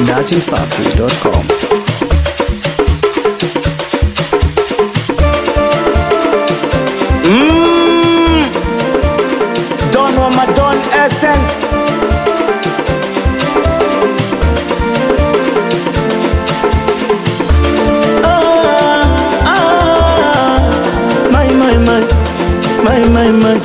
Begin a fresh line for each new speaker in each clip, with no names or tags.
datimsafi.com.
Don wa Madon Essence Ah, ah, my, my, my, my, my, my.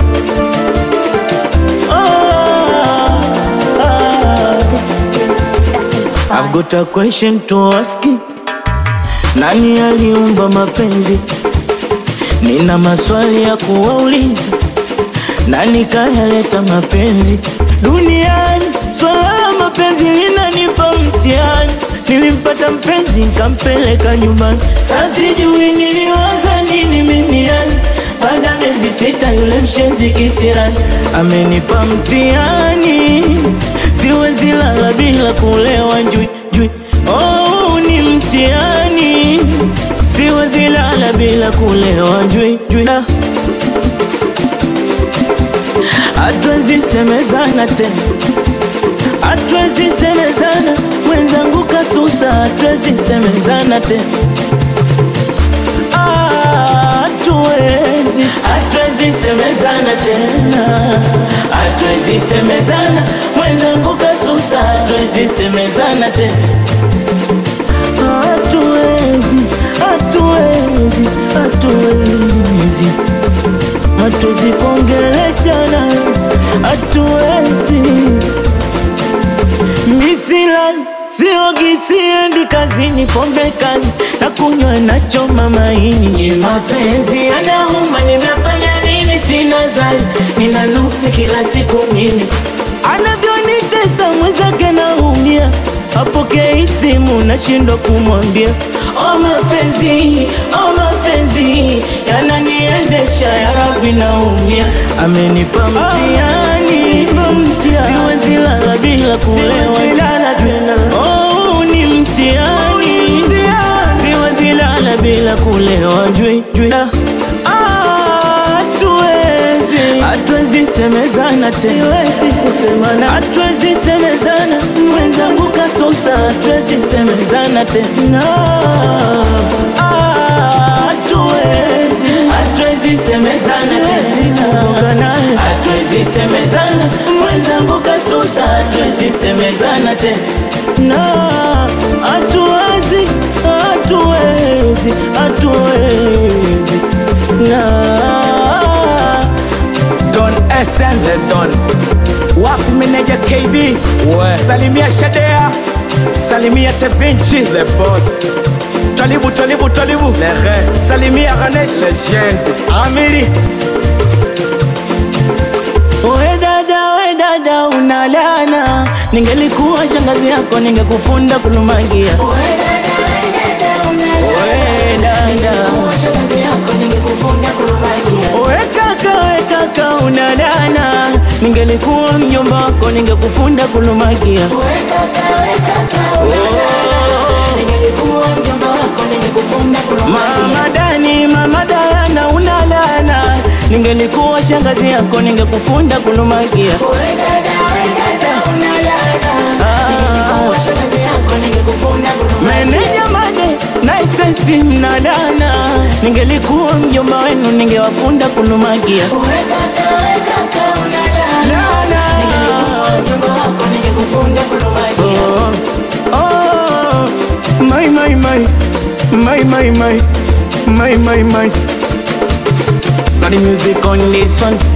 Ah, ah.
This is Essence
I've
Vibes.
got a question to ask you. Nani aliumba mapenzi? Nina maswali ya kuwauliza. Nani kayaleta mapenzi duniani? Swala la mapenzi linanipa mtihani. Nilimpata mpenzi nkampeleka nyumbani, sasa sijui niliwaza nini mimi yani. Baada ya miezi sita yule mshenzi kisirani amenipa mtihani, siwezi lala bila kulewa njui njui. Oh, ni mtihani, siwezi lala bila kulewa njui njui. Ah. Hatuwezi semezana tena, hatuwezi semezana, mwenzangu kasusa, hatuwezi semezana tena. Ah, Hatuwezi, hatuwezi semezana tena, hatuwezi semezana, mwenzangu kasusa, hatuwezi semezana tena. Hatuwezi, hatuwezi, hatuwezi hatuwezi kuongeleshana, hatuwezi. Misilani siogi, siendi kazini, pombe kali na kunywa na choma maini. Ni mapenzi yanauma, nimefanya nini? Sina zani, nina nuksi kila siku mimi, anavyonitesa mwenzake naumia, apokei simu nashindwa kumwambia. O mapenzi, o mapenzi yananiendesha, ya Rabbi naumia, amenipa mtihani, siwezi lala bila kulewa tena. Oh, ni mtihani, siwezi lala bila kulewa jui jui. Ah, Hatuwezi, hatuwezi semezana tena, siwezi kusemana, hatuwezi semezana, mwenzangu kasusa, hatuwezi semezana tena. Ah, Hatuwezi, hatuwezi semezana tena, hatuwezi semezana, mwenzangu kasusa, hatuwezi semezana tena. Na hatuwezi, hatuwezi, hatuwezi na Don Essence Don wapi meneja KB
Ouais.
salimia Shadea salimia Tevinci
The boss,
Twalibu Twalibu Twalibu
les reins,
salimia Ganesh
legende.
Amiri We dada, we dada unalana, ningelikuwa shangazi yako ningekufunda kulumagia. We dada, we kaka, we kaka unalana, ningelikuwa mjomba wako ningekufunda kulumagia. Mama Dani, mama Dayana unalana, ningelikuwa shangazi yako ningekufunda kulumagia. Meneja Made na isensi mnadana, ningelikuwa mjomba wenu ningewafunda kulumagia. Lana. Oh, oh, my, my, my, my, my, my, my, my, my. Got the music on this one.